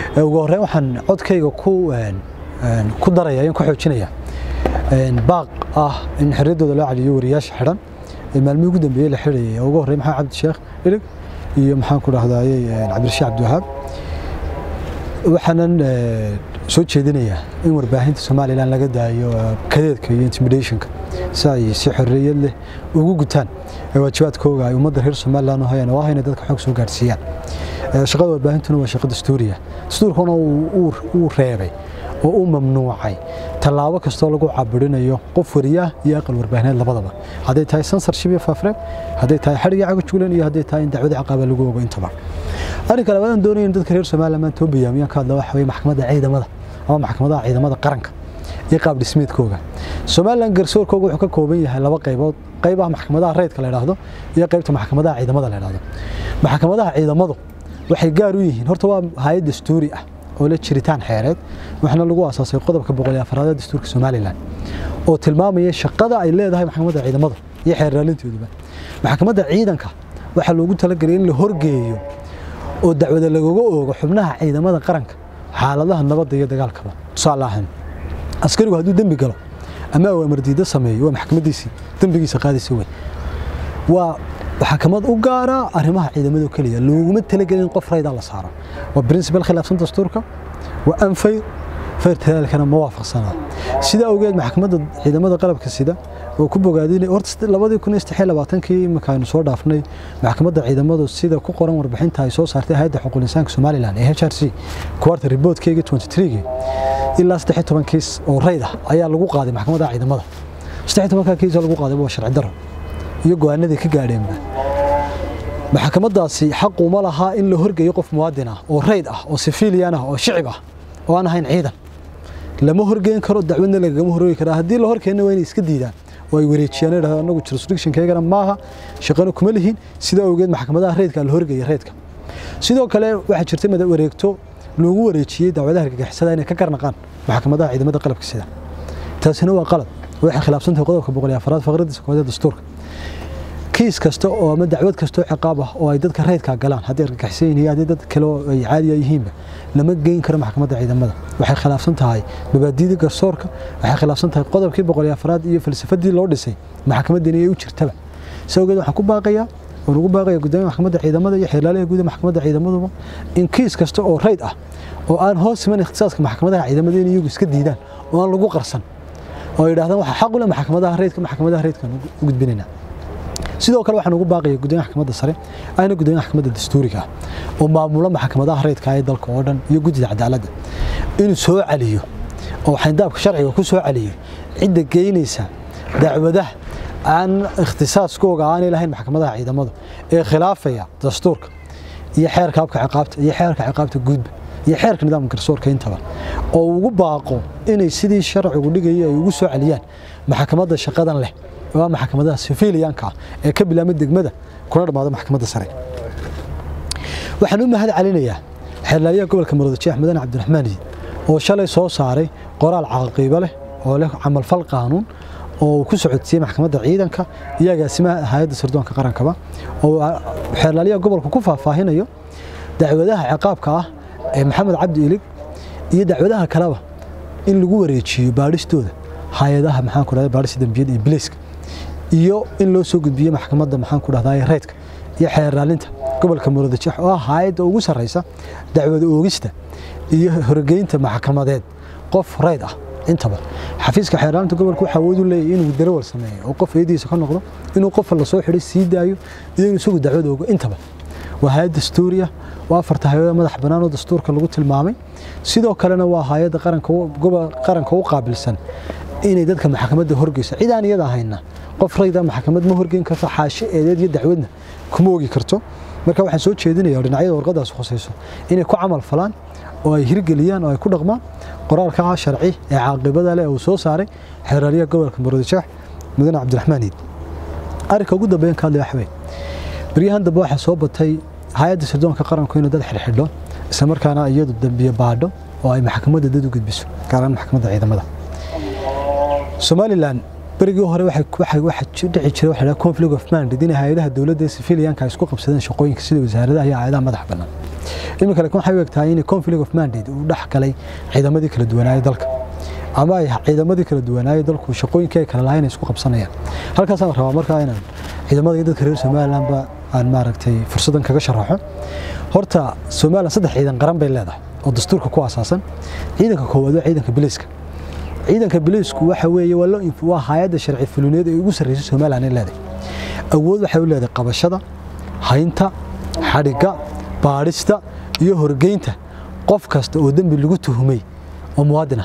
ugu horreyn waxaan codkayga ku ku daraya in ku xoojinaya baaq ah in xorriyaddooda loo celiyo wariyaasha xidhan ee maalmihii ugu dambeeyey la xidhayay ugu horreyn maxamed cabdi sheekh ilig iyo maxaan ku dhahdayey cabdirashiid cabdiwahaab waxaanan soo jeedinayaa in warbaahinta somalilan laga daayo kadeedka iyo intimidationka si ay si xorriyad leh ugu gutaan waajibaadkooga ay ummadda reer somalilan u hayaan oo ah inay dadka xoog soo gaadhsiiyaan shaqada warbaahintuna waa shaqo dastuuriya dastuurkuna uu reebay oo u mamnuucay tallaabo kastoo lagu cabirinayo qof wariyaah iyo aqal warbaahineed labadaba hadday tahay censorship iyo faafreeb hadday tahay xadhigii caga juglan iyo hadday tahay in dacwada ciqaaba lagu ogo intaba arrinka labaadaan doonaya in dadka reer somaliland maanta oo bayaamiyaan ka hadla waxa weye maxkamadda ciidamada ama maxkamadaha ciidamada qaranka iyo qaab dhismeedkooga somaliland garsoorkooga wuxuu ka kooban yahay laba qaybood qayb ah maxkamadaha rayidka la yidhaahdo iyo qaybta maxkamadaha ciidamada la yidhaahdo maxkamadaha ciidamadu waxay gaar u yihiin horta waa hay-ad dastuuri ah oo la jiritaan xeereed waxaana lagu aasaasay qodobka boqol iyo afaraad ee dastuurka somalilan oo tilmaamaya shaqada ay leedahay maxkamadda ciidamada iyo xeerraalinteeduba maxkamadda ciidanka waxaa loogu talagelay in la horgeeyo oo dacwada lagaga oogo xubnaha ciidamada qaranka xaaladaha nabadda iyo dagaalkaba tusaale ahaan askarigu hadduu dembi galo ama awaamar diiddo sameeyo waa maxkamaddiisii dembigiisa qaadaysa wey waa maxkamad u gaara arrimaha ciidamada keliya looguma talagelin qof rayda la saaro waa principal khilaafsan dastuurka waa anfay fayr talaalkana ma waafaqsanaa sida awgeed maxkamadda ciidamada qalabka sida oo ku bogaadinay horta labadii kun iyo saddex iyo labaatankii markaaynu soo dhaafnay maxkamadda ciidamadu sida ku qoran warbixinta ay soo saartay hay'adda xuquuqul insaanka somaliland ee h r c kuwarta riboodkeygii twenty threegii ilaa saddex iyo toban kiis oo rayd ah ayaa lagu qaaday maxkamadda ciidamada saddex iyo tobankaa kiis oo lagu qaaday waa sharci daro iyo go-aanadii ka gaadheenba maxkamadaasi xaqu ma lahaa in la horgeeyo qof muwaadin ah oo rayd ah oo sifiiliyan ah oo shicib ah oo aan ahayn ciidan lama horgeyn karo dacwadna lagagama horoogi karaa haddii la horkeenna waa inay iska diidaan oo ay wareejiyaan idhahdo anagu jurisdictionkeygana maaha shaqana kuma lihin sidaa awgeed maxkamadaha raydka la horgeeya raydka sidoo kale waxaa jirta mada wareegto loogu wareejiyey dacwadaha argagixisada inay ka garnaqaan maxkamadaha ciidamada qalabka sida taasina waa qalad waxay khilaafsantahay qodobka boqol iyo afaraad faqradiisa koowaad ee dastuurka kiis kasta oo ama dacwad kastoo ciqaab ah oo ay dadka raydka galaan haddii argagixisan yihiin haddii dad kale oo ay caadiya yihiinba lama geyn karo maxkamadda ciidamada waxay khilaafsan tahay mabaadiidii garsoorka waxay khilaafsan tahay qodobkii boqol iyo afraad iyo falsafadii loo dhisay maxkamaddan inay u jirtaba si awgeed waxaan ku baaqayaa oo lagu baaqaya guddoomiya maxkamadda ciidamada iyo xeerlaalaha guud ee maxkamadda ciidamaduba in kiis kasta oo rayd ah oo aan hoos iman ikhtisaaska maxkamadaha ciidamada in iyagu iska diidaan oo aan lagu qarsan oo ay yidhahdaan waxaa xaq u leh maxkamadaha raydka maxkamadaha raydkaan u gudbinaynaa sidoo kale waxaan ugu baaqaya gudoomiyaha maxkamadda sare ayna gudoomiyaha maxkamadda dastuuriga ah oo maamula maxkamadaha rayidka ee dalka oo dhan iyo guddida cadaaladda inuu soo celiyo oo xayndaabka sharciga ku soo celiyo cidda geynaysa dacwadaha aan ikhtisaaskooga aanay lahayn maxkamadaha ciidamadu ee khilaafaya dastuurka iyo xeerka habka ciqaabta iyo xeerka ciqaabta guudba iyo xeerka nidaamka garsoorka intaba oo ugu baaqo inay sidii sharcigu dhigaya ay ugu soo celiyaan maxkamadda shaqadan leh waa maxkamadaha sifiiliyaanka ah ee ka bilaabma degmada kuna dhammaada maxkamadda sare waxaan u mahad celinayaa xeerlaaliyaha gobolka murudajeex mudane cabdiraxmaan iid oo shalay soo saaray qoraal caqiibo leh oo leh camalfal qaanuun oo uu ku socodsiiyey maxkamadda ciidanka iyo agaasimaha hay-adda sirdoonka qarankaba oo xeerlaaliyaha gobolka ku faahfaahinayo dacwadaha ciqaabka ah ee maxamed cabdi ilig iyo dacwadaha kaleba in lagu wareejiyo baadhistooda hay-adaha maxaan ku dhahday baadhista dembiyada iyo biliiska iyo in loo soo gudbiyo maxkamadda maxaan ku dhahday raydka iyo xeerraalinta gobolka murudajeex oo ah hay-adda ugu sarreysa dacwada oogista iyo horgeynta maxkamadeed qof rayd ah intaba xafiiska xeerraalinta gobolka waxaa awood u leeyahay inuu darawal sameeyo oo qof eediisa ka noqdo inuu qofa lasoo xidhay sii daayo iyo inuu isagu dacwad oogo intaba waa hay-ad dastuuri ah waa afarta hay-ada madax bannaan oo dastuurka lagu tilmaamay sidoo kalena waa hay-adda qaranka u qaabilsan inay dadka maxkamadda horgeyso cid aan iyada ahayna qof rayda maxkamad ma horgeyn karto xaashi eedeed iyo dacwadna kuma ogi karto marka waxaan soo jeedinaya dhinacyada warqadaas khusayso inay ku camal falaan oo ay hirgeliyaan oo ay ku dhaqmaan qoraalka sharci ee caaqibada leh uu soo saaray xeeraryaha gobolka murudajeex mudane cabdiraxmaan iid arrinka ugu dambeyn ka hadlaya waxwey baryahan dambe waxaa soo batay hay-adda sirdoonka qaranku inuu dad xidhxidho isla markaana iyadu dambiye baadho oo ay maxkamadda dad u gudbiso gaaraan maxkamadda ciidamada somalilan berigii hore waxay waxa dhici jiray waxa la conflict of mandate in hay'adaha dowladda ee civilianka ay isku qabsadeen shaqooyinka sida wasaaradaha iyo hay'adaha madax bannaan iminka laakiin waxay u egtahay in conflict of mandate uu dhex galay ciidamadii kala duwanaayay dalka ama ay ciidamadii kala duwanaayay dalku shaqooyinkii ay kala lahayn ay isku qabsanayaan halkaasaan rabaa markaa inaan ciidamada iyo dadka reer somalilandba aan maaragtay fursadan kaga sharaxo horta somaliland saddex ciidan qaran bay leedahay oo dastuurka ku asaasan ciidanka koowaad waa ciidanka biliiska ciidanka biliisku waxa weeye waa loo waa hay'adda sharci fulineed ee ugu sarreysay somaliland ay leedahay awood waxay u leedahay qabashada haynta xadhigga baadhista iyo horgeynta qof kasta oo dembi lagu tuhumay oo muwaadin ah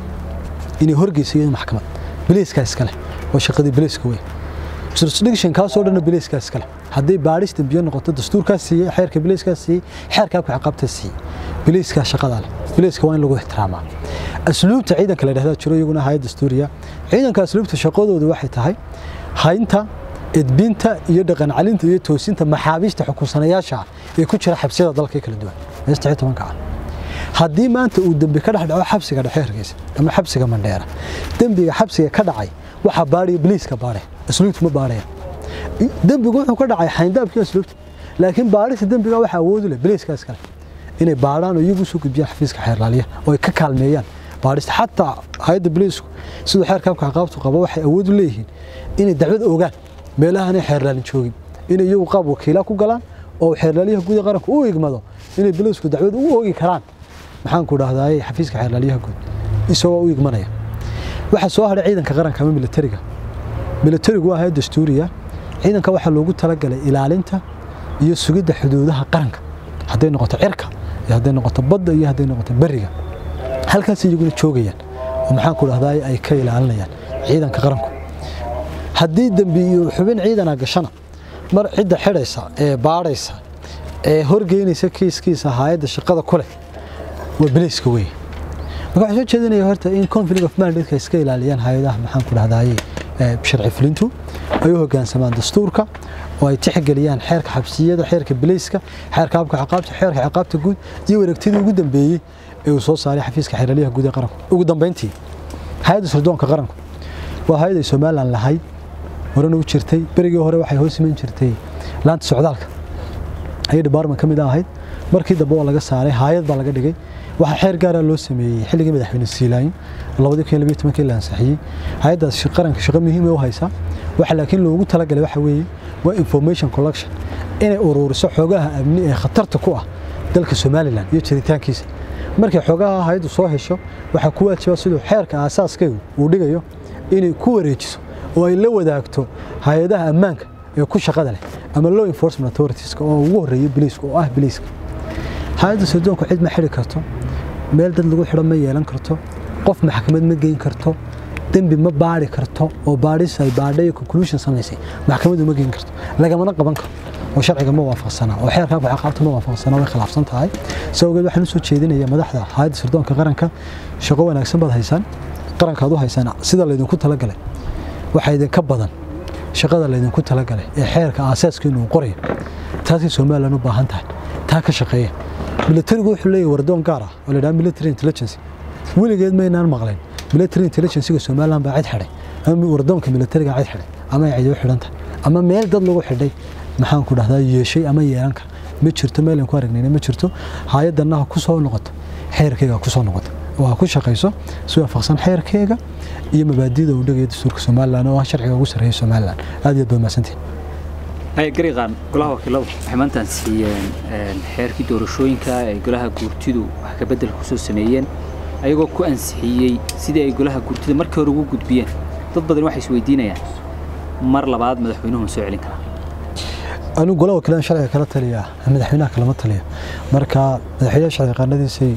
inay horgeyso iyadoo maxkamad biliiskaa iskale waa shaqadii biliiska wey jurisdiction kaasoo dhanna biliiskaa iskale hadday baadhis dembiyo noqoto dastuurkaas siiyey xeerka biliiskaas siiyey xeerkaa ku ciqaabta siiyey biliiskaa shaqadaa leh biliiska waa in lagu ixtiraamaa asluubta ciidanka la dhahdaa jiro iyaguna hayad dastuuriya ciidanka asluubta shaqadoodu waxay tahay haynta edbinta iyo dhaqan calinta iyo toosinta maxaabiista xukunsanayaasha ee ku jira xabsiyada dalka kala duwan meesta tobanka ah haddii maanta uu dembi ka dhex dhaco xabsiga dhexe hargeysa ama xabsiga mandheera dembiga xabsiga ka dhacay waxaa baadhaya biliiska baadhe asluubta ma baadhaya dembigu wuxuu ka dhacay xayndaabkii asluubta laakiin baadhista dembiga waxaa awoodu leh biliiska iskale inay baadhaan oo iyagu soo gudbiyaan xafiiska xeerlaaliya oo ay ka kaalmeeyaan baadhista xataa hay'adda biliisku siduu xeerka habka ciqaabtu qabo waxay awood u leeyihiin inay dacwad ogaan meelahanay xeerlaalin joogin inay iyagu qaab wakiila ku galaan oo xeerlaaliyaha guud ee qaranka u igmado inay biliisku dacwad u oogi karaan maxaan ku dhahdaay xafiiska xeerlaaliyaha guud isagoo u igmanaya waxaa soo hadhay ciidanka qaranka ama militariga militarigu waa hay'ad dastuuriya ciidanka waxaa loogu talagalay ilaalinta iyo sugidda xuduudaha qaranka hadday noqoto cirka iyo hadday noqoto badda iyo hadday noqoto beriga halkaas iyaguna joogayaan oo maxaan ku dhahdaay ay ka ilaalinayaan ciidanka qaranku haddii dembi iyo xubin ciidana gashana mar cidda xidhaysa ee baadhaysa ee horgeynaysa kiiskiisa hay'adda shaqada ku leh waa biliiska weeye marka waxaan soo jeedinaya horta in conflict of mandate iska ilaaliyaan hay'adaha maxaan ku dhahdaay sharci fulintu ay u hoggaansamaan dastuurka oo ay tixgeliyaan xeerka xabsiyada xeerka biliiska xeerka habka ciqaabta xeerka ciqaabta guud iyo wareegtidii ugu dambeeyey ee uu soo saaray xafiiska xeeraliyaha guud ee qaranku ugu dambeyntii hay'adda sirdoonka qaranku waa hay'ad ay somaliland lahayd horena u jirtay berigii hore waxay hoos iman jirtay laanta socdaalka ayay department ka mid ahayd markii dambe waa laga saaray hay'ad baa laga dhigay waxaa xeer gaara loo sameeyey xilligii madaxweyne siilayn labadii kun iyo labiyo tobankii la ansixiyey hay'addaas qaranka shaqo muhiim u haysaa waxa laakiin loogu talagalay waxa weeye waa information collection inay ururiso xoogaha amni ee khatarta ku ah dalka somaliland iyo jiritaankiisa markay xoogaha hay'addu soo hesho waxaa ku waajiba siduu xeerka aasaaskaygu uu dhigayo inay ku wareejiso oo ay la wadaagto hay-adaha ammaanka ee ku shaqada leh ama law enforcement authoritiska oo ugu horreeya biliiska oo ah biliiska hay-adda sirdoonku cid ma xidhi karto meel dad lagu xidho ma yeelan karto qof maxkamad ma geyn karto dembi ma baari karto oo baadhis ay baadhay conclusion samaysay maxkamadu ma geyn karto lagamana qaban karo oo sharciga ma waafaqsana oo xeerka habka ciqaabta ma waafaqsana way khilaafsan tahay sababgeed waxaan u soo jeedinaya madaxda hay'adda sirdoonka qaranka shaqo wanaagsan baad haysaan qarankaad u haysaan sida laydinku talagalay waxaa idinka badan shaqada laydinku talagalay ee xeerka aasaaska inuu qorayo taasay somaliland u baahan tahay taa ka shaqeeya militarigu wuxuu leeyahay wardoon gaar ah oo la yidhaha military intelligence weligeed maynaan maqlayn military intelligencega somaliland baa cid xidhay ama wardoonka militariga cid xidhay ama ay cidi u xidhan tahay ama meel dad lagu xidhay maxaan ku dhahdaa yeeshay ama yeelan kara ma jirto meel aan ku aragnayna ma jirto hay-adanna ha ku soo noqoto xeerkeyga ha ku soo noqoto oo ha ku shaqayso si waafaqsan xeerkeyga iyo mabaadida uu dhigaya dastuurka somaliland oo ah sharciga ugu sarreeya somaliland aad iyo aad baa mahadsantihin gariqaan golaha wakiiladu waxay maantaan siiyeen xeerkii doorashooyinka ay golaha guurtidu wax ka bedel ku soo sameeyeen ayagoo ku ansixiyey sidii ay golaha guurtida markii hore ugu gudbiyeen dad badan waxay isweydiinayaan mar labaad madaxweynuhu ma soo celin karaa anigu golaha wakiilada sharciga kala taliya madaxweynaha kalama taliya marka madaxweynaha sharci qaanadiisay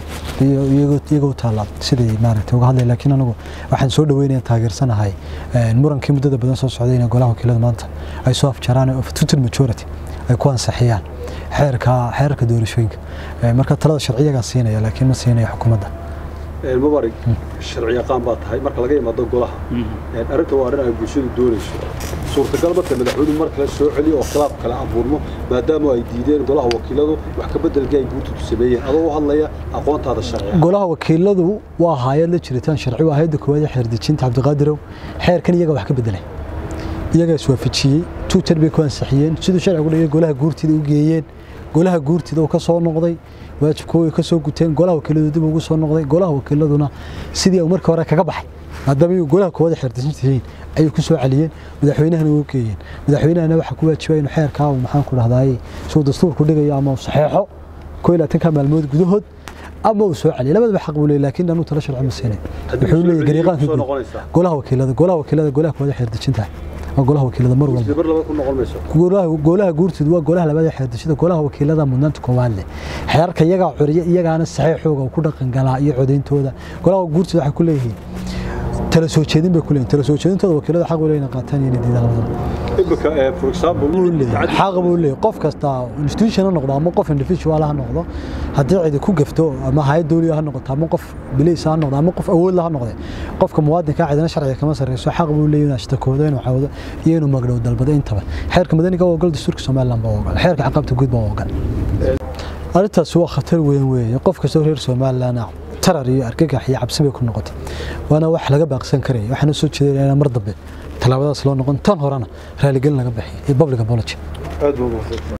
iyaga u taallaa siday maaragtay uga hadlaya laakiin anigu waxaan soo dhaweynaya taageersanahay murankii muddada badan soo socday in golaha wakiilada maanta ay soo afjaraan of total majority ay ku ansixiyaan xeerka xeerarka doorashooyinka marka talada sharciyagaa siinaya laakiin ma siinaya xukuumadda mubarig sharci yaqaan baa tahay marka laga yimaado golaha arrinta waa arrin ay bulshadu doonayso suurtagal marka madaxweynuhu mar kale soo celiyo oo khilaaf kale abuurmo maadaama ay diideen golaha wakiiladu wax ka beddelkii ay guurtidu sameeyeen adoo u hadlaya aqoontaada sharciga golaha wakiiladu waa hay'ad la jiritaan sharci waa hay'adda koowaad ee xeerdejinta cabdiqaadirow xeerkan iyaga wax ka beddelay iyagaa iswaafajiyey tuutar bay ku ansixiyeen siduu sharcigu dhigay golaha guurtida u geeyeen golaha guurtida uu ka soo noqday waajibkooda ka soo guteen golaha wakiiladu dib ugu soo noqday golaha wakiiladuna sidii uu markii hore kaga baxay maadaama iyu golaha koowaad xeerdejinta yihiin ayay ku soo celiyeen madaxweynahana u geeyeen madaxweynahana waxaa ku waajibaya inuu xeerkaa maxaan ku dhahdaay suu dastuurku dhigayo ama uu saxeexo koo iyo labaatanka maalmood gudahood ama uu soo celiyo labadaba xaq buu leeyahay laakiin anuu tala sharci ma siinay wuxuu leeyahay gariiqaanka guud golaha wakiilada golaha wakiilada golaha koowaad xeerdejinta waa golaha wakiilada mar walba bar laba ku noqon mayso golaha golaha guurtida waa golaha labaad ee xeerdejinta golaha wakiilada mudnaanta koowaad leh xeerka iyagaa curiya iyagaana saxiixooga ku dhaqan galaa iyo codeyntooda golaha guurtida waxay ku leeyihiin tala soo jeedin bay ku leeyihiin tala soo jeedintooda wakiilada xaq u leeyihiin qaataan iyo inay diidaan labadaba imika for example xaq buu leeyahay qof kasta institution ha noqdo ama qof individual ha noqdo haddii cidi ku gafto ama hay'ad dawliya ha noqoto ama qof biliis ha noqdo ama qof awood la ha noqde qofka muwaadinka cidina sharciga kama sarreyso xaq buu leeyahay inuu ashtakoodo inuu cawdo iyo inuu magdhow dalbado intaba xeerka madaniga waa ogol dastuurka somaliland baa ogol xeerka ciqaabta guud baa ogol arrintaasi waa khatar weyn weeye qof kastoo reer somaliland ah tarar iyo argagax iyo cabsi bay ku noqotay waana wax laga baaqsan karaya waxaana soo jeedinayna mar dambe tallaabadaas loo noqon tan horena raaligelin laga bixiyo iyo public apology aad buu mahadsan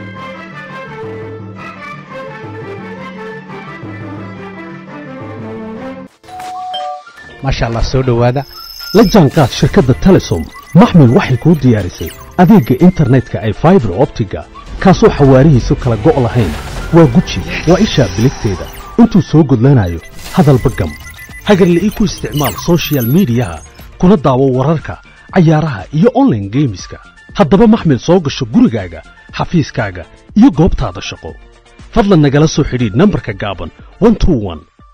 maasha allah soo dhowaada la jaanqaad shirkadda telesom maxmil waxay kuu diyaarisay adeegga internetka ay faibar optiga kaasoo xawaarihiisu kala go' lahayn waa guji waa ishaa biligteeda intuu soo gudlanayo hadalba gam hagarla'ii ku isticmaal sochial midiyaha kuna daawo wararka cayaaraha iyo onlaine geemiska haddaba maxmil soo gasho gurigaaga xafiiskaaga iyo goobtaada shaqo fadlan nagala soo xidhiidh nambarka gaaban